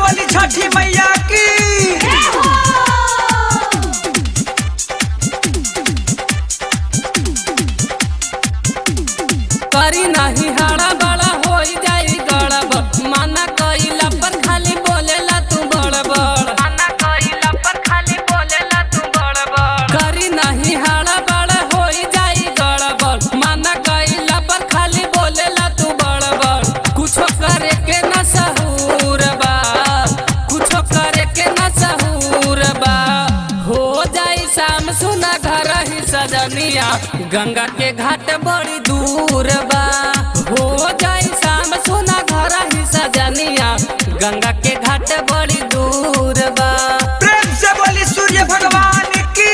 बोली छठी मैया की करी नाही हाड़ा बड़ा हो जाई गड़बड़ माना कइला पर खाली बोलेला तू बड़बड़ माना कइला पर खाली बोलेला तू बड़बड़ करी नाही हाड़ा बड़ा हो जाई गड़बड़ माना कइला पर खाली बोलेला तू बड़बड़ कुछो करे के न सहूर बा कुछो करे के न सहूर बा हो जाई शाम सुना घर ही सजनिया गंगा के घाट बड़ी दूर बा हो जाई शाम सुना घर ही सजनिया गंगा के घाट बड़ी दूर बा प्रेम से बोली सूर्य भगवान की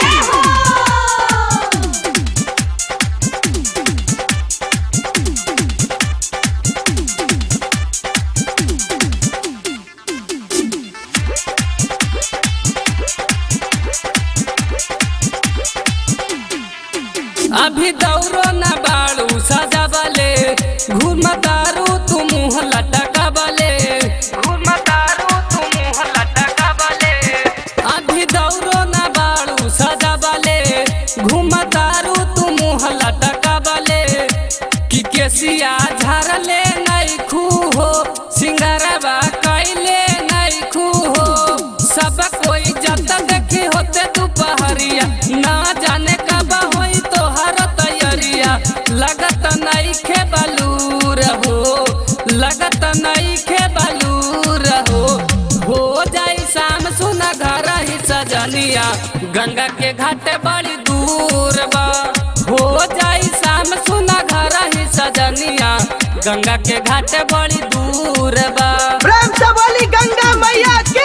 अभी दौड़ो न बाड़ू सजावले घूम तारू तू मुँह लटकावले घूम तारू तू मुँह लटकावले अभी दौड़ो न बाड़ू सजावले घूम तारू तू मुँह लटकावले कि केसिया झारले नहीं खू हो सिंगारवा कैले नहीं खू हो सब कोई जत देखी होते दोपहरिया ना जाने कब होई तोहर तैयारिया लगत नहीं खे बलूर हो लगत नहीं खे बलूर हो हो जाई शाम सुना घर ही सजनिया गंगा के घाट बड़ी दूर बा हो जाई शाम सुना घर ही सजनिया गंगा के घाट बड़ी दूर बा प्रेम से बोली गंगा मैया की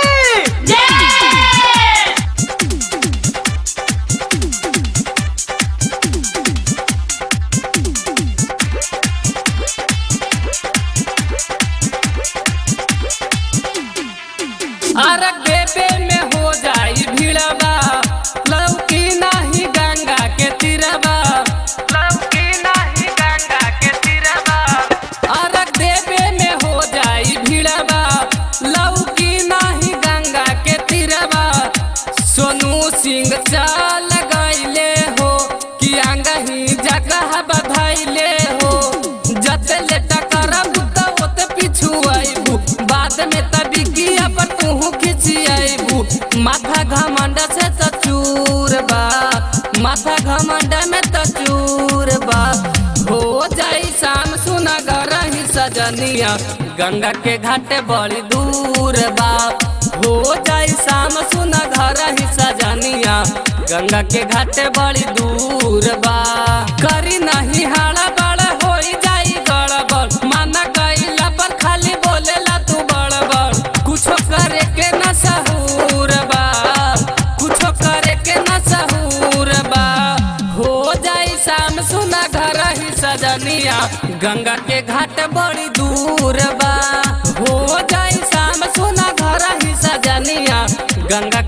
अरग देवे में हो जाई भीड़बा लौकी नाही गंगा के तीरबा लौकी नाही गंगा के तीरबा अरग देवे में हो जाई भीड़बा लौकी नाही गंगा के तीरबा सोनू सिंह चाल गईले हो कि अंगही जगह बधाइले हो जत लेटा करब त ओते पिछु आइबू बाद में तभी किया पर तू खिंची आइबू माथा घमंड से त चूर बा माथा घमंड में त चूर बा हो जाई शाम सुना घर ही सजनिया गंगा के घाटे बड़ी दूर बा हो जाई शाम सुना घर ही सजनिया गंगा के घाटे बड़ी दूर बा करी नहीं हाड़ा बड़ा हो जाई गड़बड़ माना कइला पर खाली बोलेला तू बड़बड़ कुछो करे के न सहूर बा कुछो करे के न सहूर बा हो जाई शाम सुना घर ही सजनिया गंगा के घाट बड़ी दूर बा हो जाई शाम सुना घर ही सजनिया गंगा